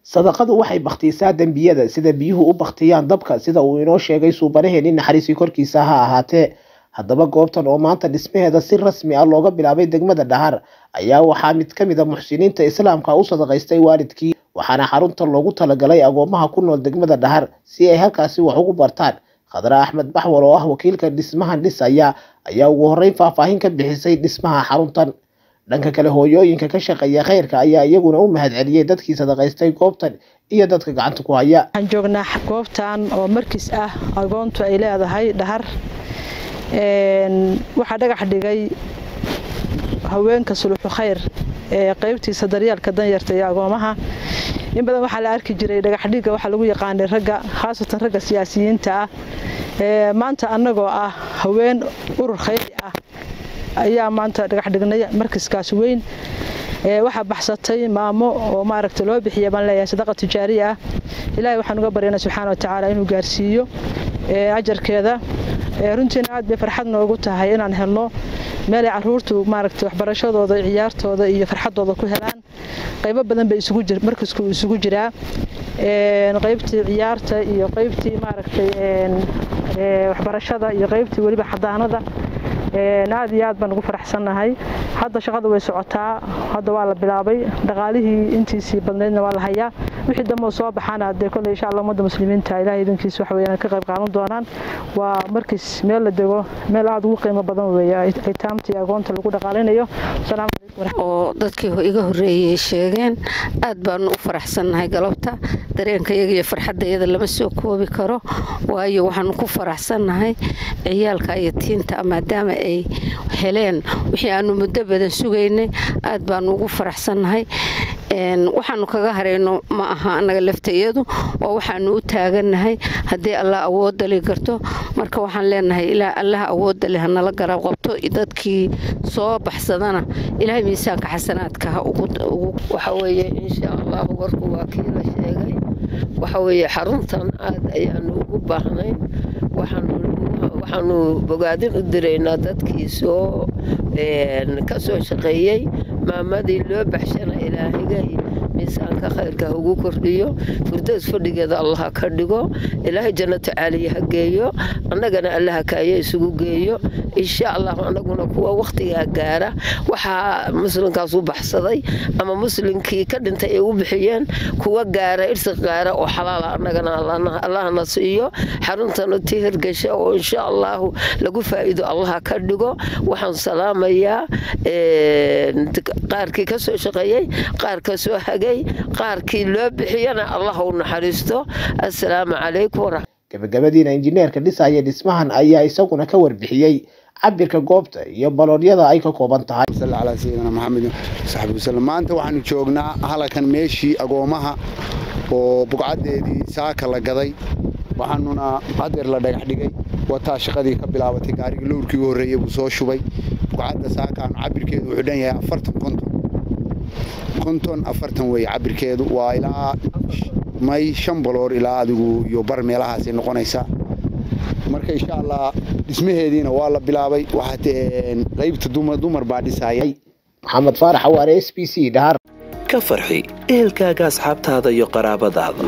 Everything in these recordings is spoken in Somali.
sadaqadu waxay bakhtiisaa dembiyada sida biyuhu u bakhtiyaan dabka sida uu inoo sheegay suubanaheenii naxariisii korkiisa ha ahaatee haddaba goobtan oo maanta dhismaheeda si rasmi ah looga bilaabay degmada dhahar ayaa waxaa mid ka mid a muxsiniinta islaamka u sadaqaystay waalidkii waxaana xaruntan loogu talagalay agoomaha ku nool degmada dhahar si ay halkaasi wax ugu bartaan khadra axmed baxwal oo ah wakiilka dhismahan dhisaya ayaa ugu horreyn faahfaahin ka bixisay dhismaha xaruntan dhanka kale hooyooyinka ka shaqeeya khayrka ayaa iyaguna u mahadceliyey dadkii sadaqaystay goobtan iyo dadka gacanta ku haya waxaan joognaa goobtan oo markiis ah agoontu ay leedahay dhahar waxaa dhagax dhigay haweenka suluxu khayr ee qaybtiisa daryaalka danyarta iyo agoomaha in badan waxaa la arki jiray dhagaxdhiga waxaa lagu yaqaanay ragga khaasatan ragga siyaasiyiinta ah maanta annagoo ah haween urur khayri ah ayaa maanta dhagax dhignay markaskaas weyn waxaa baxsatay maamo oo maaragta loo bixiya baan leeyahay sadaqa tijaari ah ilaahay waxaan uga baryaynaa subxaana wa tacaala inuu gaarsiiyo ajarkeeda runtiina aad bay farxad noogu tahay inaan helno meelay caruurtu maaragta waxbarashadooda ciyaartooda iyo farxadooda ku helaan qaybo badan bay isugu jir markasku isugu jiraa qaybtii ciyaarta iyo qaybtii maaragtay waxbarashada iyo qaybtii weliba xadaanada aad iyo aad baan ugu faraxsannahay hadda shaqada way socotaa hadda waa la bilaabay dhaqaalihii intiisii badnaydna waa la hayaa wixii dambe soo baxaana dee kolley insha allah ummadda muslimiinta ilahay idinkiisa wax weeyaan ka qayb qaadan doonaan waa markiis meel la dego meel aad ugu qiimo badan weeye aytaamtii agoonta lagu dhaqaalinayo asalaamu oo dadkii iga horreeyey sheegeen aad baanu u faraxsannahay galabta dareenkayaga iyo farxaddayada lama soo koobi karo waayo waxaanu ku faraxsannahay ciyaalka iyo tiinta maadaama ay heleen wixii aanu muddo badan sugaynay aad baanu ugu faraxsannahay waxaanu kaga harayno ma aha annaga laftayadu oo waxaanu u taagannahay haddii allah awoodda li garto marka waxaan leenahay ilaa allaha awoodda leh hanala garab qabto dadkii soo baxsadana ilaahay miisaanka xasanaadka ha waxa weeye insha allahu warku waa kii la sheegay waxa weeye xaruntan aad ayaanu ugu baahnayn waxaanu bogaadin u diraynaa dadkii soo ka soo shaqeeyey maamadii loo baxshana ilaahigay miisaanka khayrka ha ugu kordhiyo furdays fadhigeeda allaha ka dhigo ilaahay jannato caaliya ha geeyo annagana allaha kaaya isugu geeyo insha allahu annaguna kuwa wakhtigaa gaara waxaa muslimkaas u baxsaday ama muslimkii ka dhintay ay u bixiyeen kuwa gaara irsi gaara oo xalaala annagana allahna siiyo xaruntana tii hirgasha oo insha allahu lagu faa'iido allaha ka dhigo waxaan salaamayaa qaarkii ka soo shaqeeyey qaar ka soo hagay qaarkii loo bixiyana allah u naxariisto assalaamu calaykum gabagabadiina injineerka dhisaya dhismahan ayaa isaguna ka warbixiyey cabirka goobta iyo baloodyada ay ka kooban tahay calaa sayidina maxamed saxbi wasallam maanta waxaanu joognaa halakan meeshii agoomaha oo bugcaddeedii saaka la gaday waxaanuna hadeer la dhagax dhigay wataa shaqadii ka bilaabatay gaarigii lowrkii u horreeyey buu soo shubay bugcadda saakaanu cabirkeedu wuxuu dhan yahay afartan konton konton afartan weeye cabirkeedu waa ilaa may shan baloor ilaa adigu iyo bar meelahaasay noqonaysaa marka insha allah dhismaheediina waa la bilaabay waxaa qaybta dumar baa dhisayay maxamed faarax awaare s b c dhahar ka farxi ehelkaaga asxaabtaada iyo qaraabadaada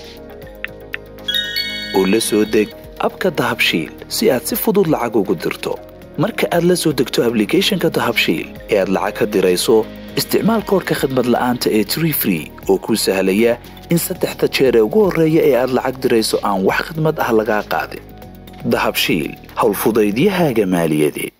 oo la soo deg abka dahabshiil si aad si fudud lacag ugu dirto marka aad la soo degto ablicathonka dahabshiil ee aad lacag ka dirayso isticmaal koorka khadmad la'aanta ee tree free oo kuu sahlaya in saddexda jeer ee ugu horreeya ee aad lacag dirayso aan wax khidmad ah lagaa qaadin dahabshiil howlfudaydiyahaaga maaliyadeed